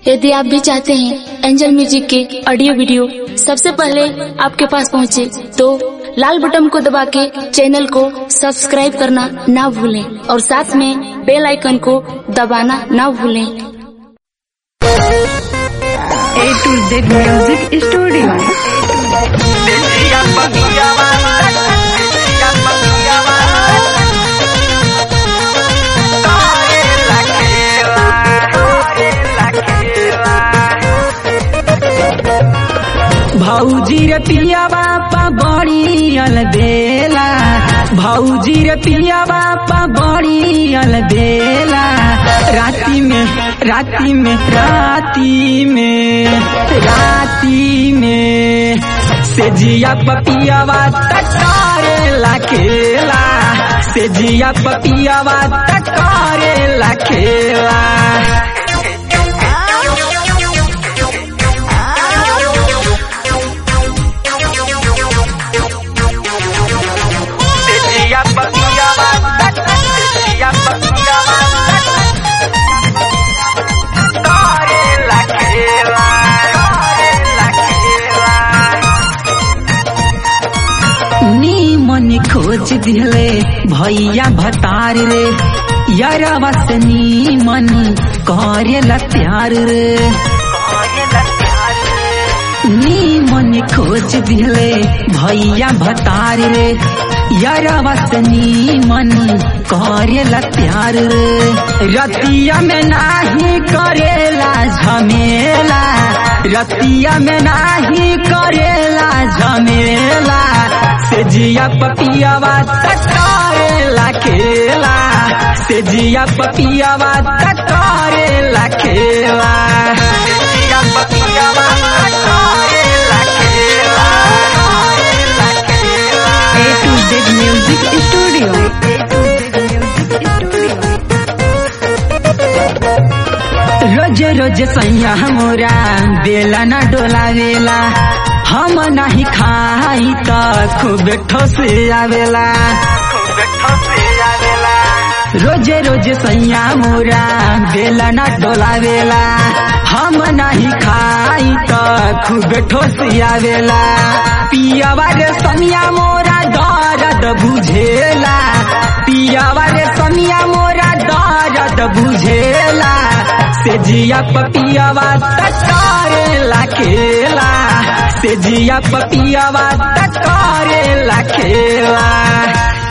यदि आप भी चाहते हैं एंजल म्यूजिक के ऑडियो वीडियो सबसे पहले आपके पास पहुंचे, तो लाल बटन को दबा के चैनल को सब्सक्राइब करना ना भूलें और साथ में बेल आइकन को दबाना ना भूलें A to Z Music Studio. भौजी रे पिया बापा बड़ी अलबेला भौजी रे पिया बापा बड़ी अलबेला राती में राती में राती में राती में से जिया पपियावा तकारे खेला से जिया पपियावा तकारे खेला नीमन खोज दिले भैया भतार रे यारवा से नीमन करेला प्यार रे नीमन खोज दिले भैया भतार रे यारवा से नीमन करेला प्यार रे रतिया में नाही करेला झमेला रतिया में नाही करेला झमेला से जिया पपियावा तकारे खेला से जिया पपियावा तकारे खेला जिया पपियावा A to Z Music Studio. रोज रोज सैया मोरा बेला न डोलावेला हम नहीं खाई त खूब ठोस आवेला रोज रोज सैया मोरा बेला न डोलावेला हम नहीं खाई त खूब ठोस आवेला पियावा रे सनिया मोरा दर्द बुझेला पियावा रे सनिया मोरा दर्द बुझेला से जिया पपियावा तकारे खेला से जिया पपियावा तकारे खेला